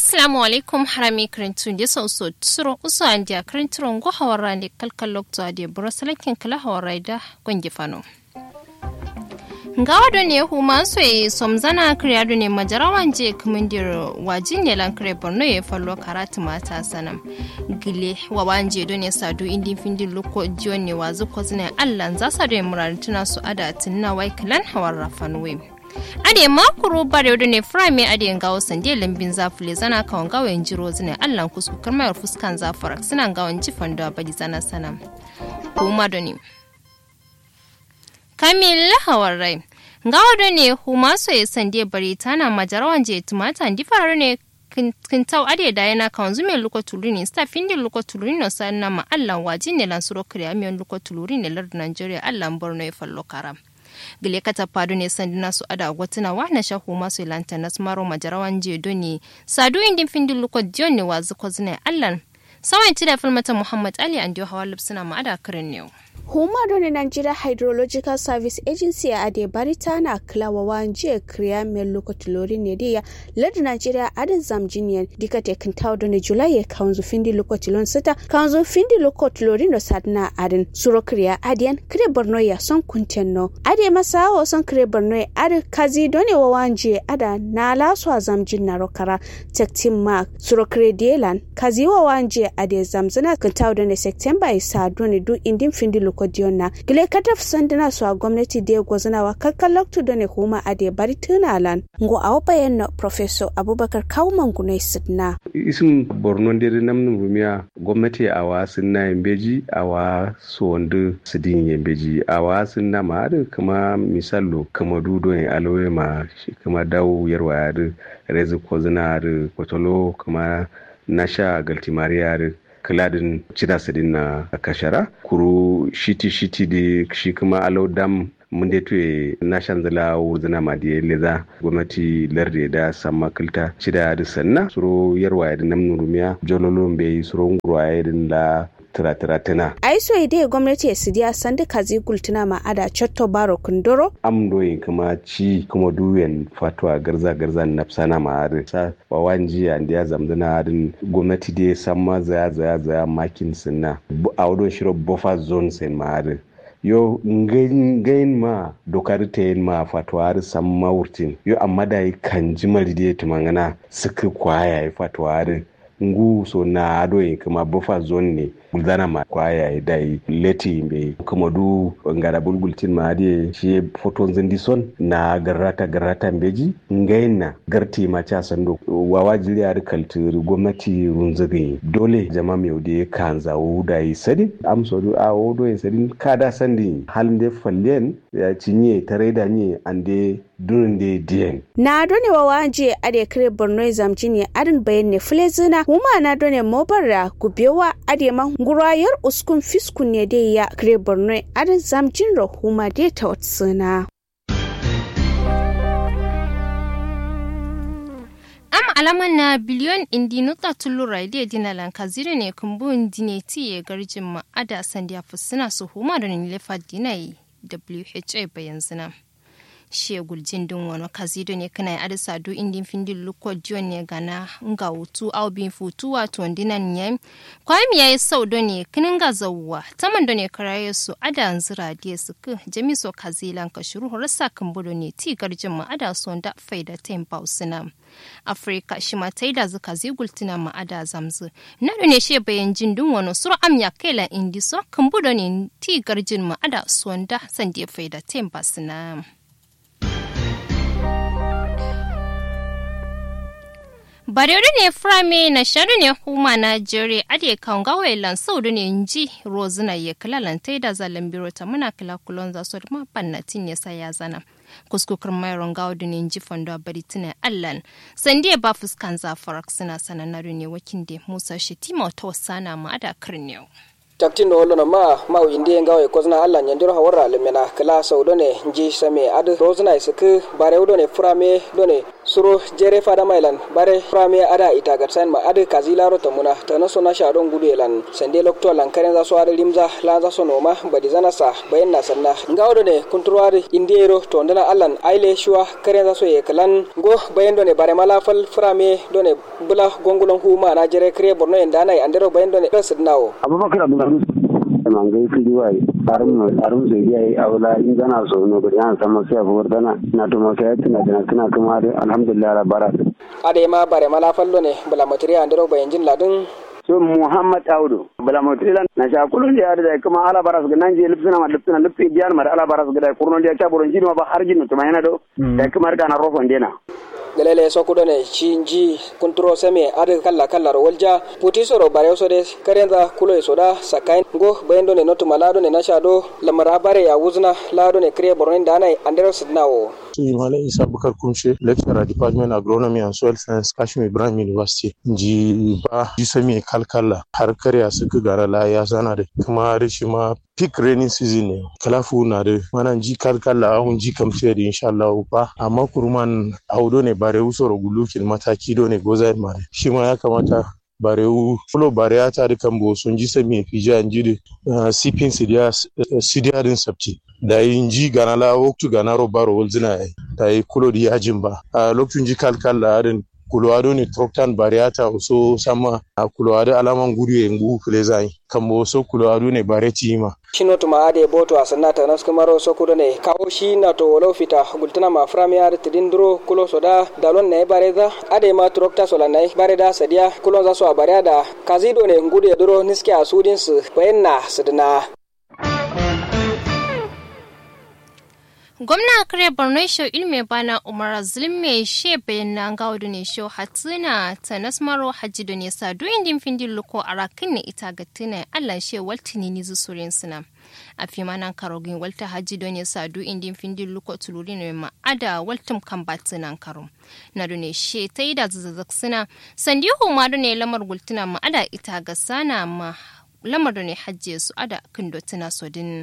assalamu alaikum harami karintu da sau so tsuro usu an dia karinturon go hawara ne kalkal lokto ade buro salakin kala hawara da gwangi fano ngawa do ne huma so e somzana kriya do ne majarawan je kumindir wajin ne lan kre borno ye fallo karatu mata sanam gile wa wanje do ne sadu indin findin loko jiyon ne wazu ko zine allan za sa do murantuna su ada tinna wai kalan hawar rafanwe ade makuru bare do ne frame ade ngawo sande lambin zafule zana kawon gawo en jiro zine allan kusku karmayar fuskan zafarak suna gawon jifan da badi zana sanam kuma do ne kamil hawarai ngawo do ne huma so ya sande bari tana majarawan je tumata ndi faru ne kintau ade da yana kan zume luko tuluni sta findi luko tuluni no sanna ma allan waji ne lan suro kriya miyon luko tuluni ne lardu nigeria allan borno ya fallo karam gile kata padu ne sandina su ada gwatuna wa na shahu masu ilanta na smaro majarawan je do ne sadu indin findi luko diyon ne wazu ko zine allan sawan da filmata muhammad ali an diyo hawa lipsuna ma ada kirin ne huma doni nigeria hydrological service agency a ade barita na klawa wanje kriya mel lokotulori ne dia ladu nigeria adin zamjiniyan dika te kintaw doni julai ya kanzu findi lokotilon sita kanzu findi lokotulori no sadna adin suro kriya adiyan kre borno ya son kuntenno ade masa o son kre borno ya ade kazi doni wa wanje ada na laswa zamjin na rokara tektim mark suro kre dielan kazi wa wanje ade zamzana kintaw doni september isa doni du indin findi kodiyonna gile kataf sandina su a gwamnati da gwazana wa kakkan loktu da ne huma a da bari tunalan ngo a bayan na professor abubakar kauman gunai sidna isin borno ndere namnum rumiya gwamnati a wa sinna yambeji a wa sondu sidin yambeji a wa sinna ma adu kama misalo kama dudo ne alowe ma kama dawo yarwa adu rezi kozina adu kotolo kama nasha galtimari adu kiladin cida sidin na kashara kuru shiti shiti da shi kuma alau dam mun da tuye na shanzala wurzina ma da leza gwamnati larde da samma kilta cida da sanna suro yarwa da namnu rumiya jololo bai suro ngurwa ya la tira-tira ai so ide gwamnati su diya sandi kazi gultuna ma ada cotto baro kundoro am doyin kuma ci kuma duyen fatwa garza garza nafsana ma ada sa wa wanji an diya zamdana adin gwamnati dai san ma zaya zaya zaya makin sinna a wadon shiro buffer zone sen ma ada yo ngayin ma dokar ta yin ma fatwa san ma wurtin yo amma da yi kan jimar da tumangana suka kwaya yi fatwa ngu so na ado yi kuma buffer zone ne bulzana ma kwaya ya dai leti be kuma du ngara bulbultin ma ade shi foton zindi son na garrata garrata beji ngaina garti ma cha sando wawa jiri ar kaltir gwamnati runzuge dole jama mai ode kanza wuda yi sadi am so du a wodo yi sadi kada sandi halin de fallen ya cinye tare da ni ande dunin de dien na done wawa je ade kire borno zamci ne adin bayan ne fulezina kuma na done mobarra gubewa ade ma ngurayar uskun fiskun ne dai ya kire borno adin zamjin rahuma dai ta watsuna am alaman na biliyon indi nuta tulura da dina lanka zire ne kumbun dine tiye garjin ma ada sandiya fusina su huma da nilefa dinai wha bayan zina shegul jindin wani kazido ne kana ada sadu indin findin luko dion ne gana nga wutu au bin futu wato dinan ne kwami yayi sau do ne kinin ga zawwa taman do ne karaye su ada nzira die su ku jami so kazilan ka shuru rasa kan budo ne ti garjin ma ada so da faida tempa usina afrika shi ma taida zuka zigultina ma ada zamzu na do ne she bayan jindin wani suru am ya kela indi so kan budo ne ti garjin ma ada so da san die faida tempa sina Barere ne frame na shari ne huma na jere ade kan gawai lan saudu ne nji rozuna ye kala lan da zalan biro ta muna kala kulon za so ma pannatin ya sa ya zana. Kuskukar mai rongawo da ne nji fondo bari tina allan. Sande ba fuskan za farak suna sanannaru ne wakin de Musa Shetima ta wasana ma ada kirnew. taktin do hollono ma ma indi ngaw e kozna alla nyandiro hawara lemena kala sawdo ne nji same ad rozna isuk bare do ne frame do ne suro jere fada mailan bare prame ada ita gatsan ma ada kazilaro tamuna tana sona sharon gudu elan sande lokto lan karen za so ada limza la za so noma badi zana sa bayan na sanna ngawdo ne kunturwari indiero to ndana allan aile shuwa karen za so ye kalan go bayan do ne bare mala fal frame do ne bula gongulon huma na jere kre borno en dana andero bayan do ne sidnawo abubakar abdulaziz mangai fili wai arum arum sai yayi awla in gana so no gari an sama sai abu dana na to ma sai tana tana tana kuma alhamdulillah la bara ade ma bare mala fallo ne bula materiya andero bayan jin ladin so muhammad audu bala motilan na sha kulun da da kuma ala baras ga nan je lipsina ma lipsina lipsi biyan mar ala baras ga da kurnon da ta boron jini ma ba har jini to ma yana do da kuma ga na rofon dena gelele sokudo ne cinji kunturo seme ade kalla kalla ro walja puti soro bare so de karenza kulo e soda sakai go bayendo ne notu malado ne nasha do lamara bare ya wuzna lado ne kre borne danai andero sidnawo Malam Isa Bukar Kumshe, lecturer Department Agronomy and Soil Science, Kashmir Ibrahim University. Ji ba ji sami kalkala har karya suka gara la ya sana da kuma da shi ma peak raining season ne. Kalafu na da mana ji kalkala ahun ji kamce da insha Allah ba amma kurman audo ne bare usoro gulukin mataki do ne goza mare. Shi ma ya kamata barewu fulo bareya ta dukan bo sun ji sami fija an ji da sipin sidiya din sabti da yin ji gana la waktu gana ro baro wolzina da yi kulo di yajin ba a lokacin ji kalkal la adin kulwado ne troktan bariata so sama a kulwado alaman gudu ya ngu kule zai kambo so kulwado ne bareti ma shino tuma ade boto asanna ta nas kamaro so kudo ne kawo shi na to wolo fita gultana ma frami ar tidindro kulo soda dalon ne bareza ade ma trokta sola ne bareda sadia kulo za so bareda kazido ne ngudu ya duro niske asudin su bayanna sidina gwamna kare borno sho ilme bana umar zulme she bayan na gaudu ne sho hatsina ta nasmaro hajji da ne sadu indin findin luko a rakin ne ita ga tina allah she waltini ni zusurin suna a fi manan karogin walta hajji da ne sadu indin findin luko tuluri ne ma'ada waltum kan batinan karo na da ne she ta yi da zazzazak suna sandihu ma da ne lamar gultuna ma'ada ita ga sana ma lamar da ne hajji su ada kindo tuna sodin.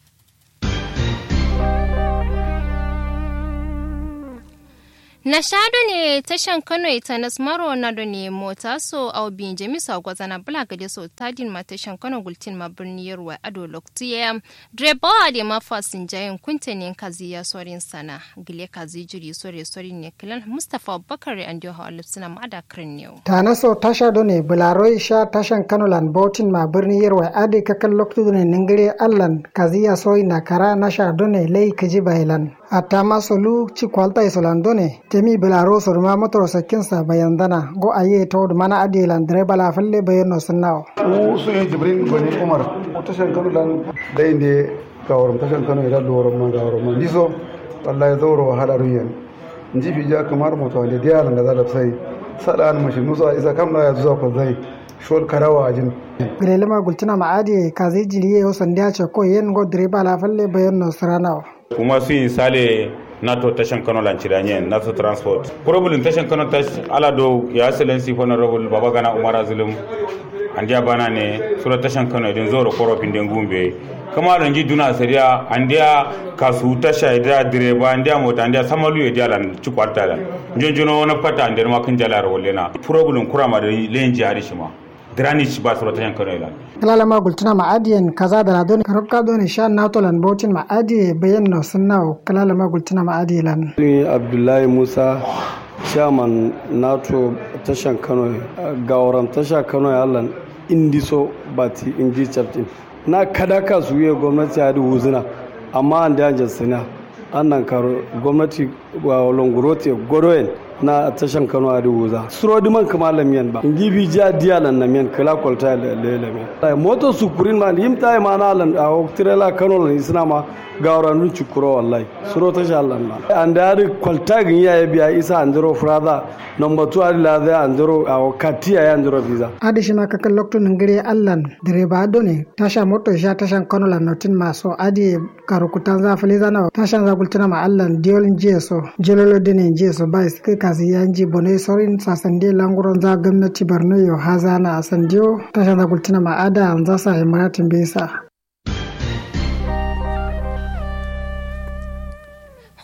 na shado ne tashan kano ita na smaro na da ne mota so au bin jamisa gwazana bula gade so tadin ma tashan kano gultin ma birni yarwa ado loktiya dreba de ma fasin jayin kunta ne kazi ya sorin sana gile kazi jiri sore sori ne kilan mustafa bakari an dio hawalif suna ma da kirin ne ta na so tasha do ne bularo sha tashan kano lan bautin ma birni yarwa ade kakan loktu ne ningire allan kazi ya soyi na kara na sha do ne lai kaji bailan atama solu ci kwalta isolandone temi belaro sorma motoro sakinsa bayandana go aye tawd mana adilan direba la falle bayano sunnawo mu su yi jibrin goni umar tashan kano lan da inde gawarum tashan kano ila lorum ma gawarum ma diso wallahi zoro wahala ruyan nji fi ja kamar moto wanda diya da za da sai sada an mashi nusa isa kam na ya zuwa ko zai shol karawa ajin grelema gultina ma adi kazi jiriye yo sandiya ce ko yen go direba la falle bayano suranawo kuma su yi sale nato tashan kano lanciranyen nato transport problem tashan kano tash ala do ya excellency honorable baba gana umar azulum andiya bana ne sura tashan kano idin zoro korofin den gumbe kama don ji duna sariya andiya kasu tasha da direba andiya mota andiya samalu ya diala ci kwarta da jonjono na fata andiya ma kan jalar wallena problem kurama da len jihadi shi ma drainage ba su rotan kano ila kalala ma gultuna ma adiyen kaza da ladon karabka don sha natolan botin ma adiye bayan no sunnawo kalala ma gultuna ma adiyelan ni abdullahi musa chairman nato tashan kano gawaran tasha kano ya allan indiso bati inji chaptin na kada ka su yi gwamnati ya wuzuna amma an da jasina an nan karo gwamnati wa longurote goroyen na tashan kano a wuza suro di man kama lamiyan ba in gibi ja diya lan na miyan kala kwalta le lamiyan ai moto su kurin ma yim tai ma na lan a tirela kano lan isna ma gawra nun cikuro wallahi suro tasha lan ma an da ri kwalta gin ya biya isa andro frada number 2 ari la da andro a katia ya andro visa adi shi ma kakan lokto ngire allan direba done tasha moto sha tashan kano lan notin ma so adi karukutan za faliza na tashan za gultuna ma allan diolin jeso jelolo dene jeso ba iske kasi yanji bone sorin sa sande languron za gwamnati borno yo hazana a sandiyo tashan za gultuna ma ada an za sa himaratin bisa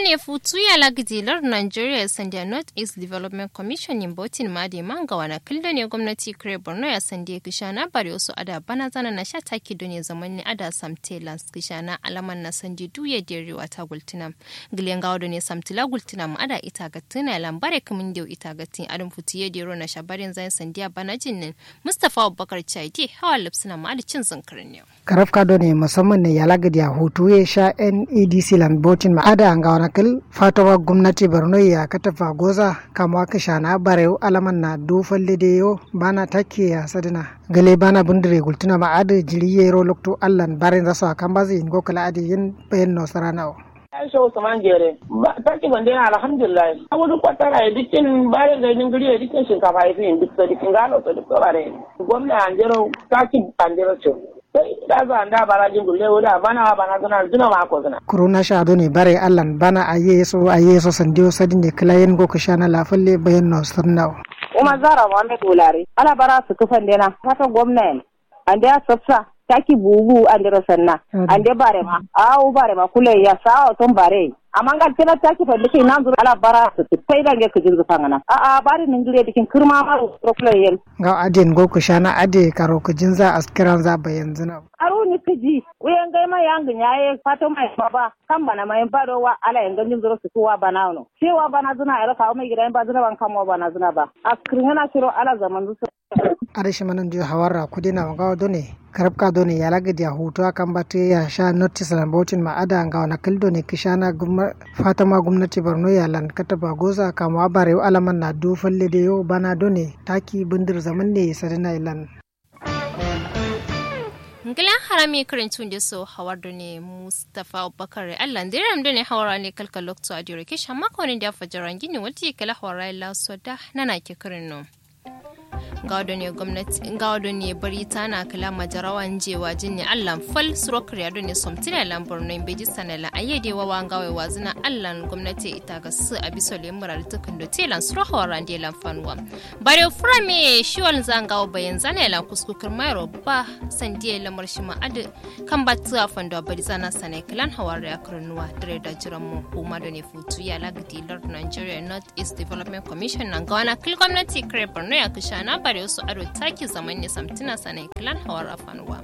ne futu ya lagdilar Nigeria Sandia North East Development Commission yin botin madi manga wana kilda ne gwamnati kire Borno ya sande kishana bari wasu ada bana zana na sha taki ne zaman ne ada samte lans kishana alaman na sandi duye deri wata gultina. Gilen gawo ne samtila gultina ma ada ita gatina lambare kamin dew ita gatin adam futu ye dero na shabarin zan sandiya bana jinnin Mustapha Abubakar Chaidi hawa lipsina ma ada cin zankarin yau. karaf kado ne musamman ne yalagadi a hutu ya sha nedc land botin ma ada anga wana kil fatawa gwamnati borno ya katafa goza kama ka shana barew alaman na du falle de yo bana take ya sadina gale bana bundire gultuna ma ada jiri yero lokto allan barin zasu akan bazi in gokala adi yin bayan no sarana Aisha Usman Jere, ta ki ban dena alhamdulillah. Abu duk kwatara ya dukkan bare da yin guri ya dukkan shinkafa ya fi duk da dukkan gano ta duk bare. Gwamna Anjero ta ki Anjero ce. Sai da za a da barajin gulle wuda bana bana zana zuna ma ko zana. kuruna sha ado ne bare allan bana a yeso a yeso sandiyo sadin ne kilayen goka shana lafalle bayan no sarnawa Umar Zara Muhammad Wulare, ana bara su kufan dena, fata gwamna an da ya sassa taki bubu an da sanna an da bare ma awu bare ma kule ya sawo ton bare amma ngal tena taki fa dike nan zura ala bara su tai da ke kujin zufa ngana a a bare nin gure dikin kirma ma ro kule yen ga adin goka shana ade karo kujin za askiran za bayan zina aro ni kiji uyen gai ma yang nyaye fato mai baba kan bana mai bado wa ala yang ganjin zuro su kuwa bana no cewa bana zuna ala kawo mai gidan ba zuna ban kan bana zuna ba askirin na shiro ala zaman zu arishi manan dio hawarra kudina wanga done karabka done ya lagadi ya hutu akan bate ya sha notice na bautin ma ada nga wana kildo ne kishana fatama gwamnati borno ya lan kataba goza kama bare alaman na do falle da yo bana done taki bindir zaman ne sadina ilan Ngilan harami karantun da so hawar da ne Mustapha Abubakar Allah ndiram da ne hawara ne kalkal lokto a dire kishan makonin da fajaran gini wata kala hawara la so da nana ke karin no. gawdo ne gwamnati gawdo ne bari tana kala majarawan jewa jinni allan fal suro kriado ne somtina lambor no beji sanala ayede wawa ngawe wazina allan gwamnati ita ga su abiso le mural tukan do telan suro hawara de lan fanwa bare frame shiwal zangawo bayan zana lan kuskukar mayro ba sandiye lamar shi ma adu kan batu a fando bari zana sanai klan hawara ya kurnuwa dare da jiran mu kuma da ne futu ya lagdi lord nigeria north east development commission nan gawana kil gwamnati kare borno ya kushana bare wasu ado taki zaman ne samtina sanai kilan hawar afanuwa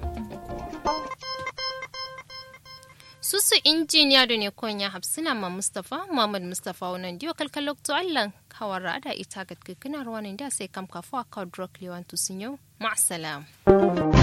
susu injiniya da ne konya hafsina ma mustapha muhammad mustapha wannan diyo kalkalok to allan hawar ada ita ga kikina ruwanin da sai kam kafa ka drug lewan tusinyo ma'asalam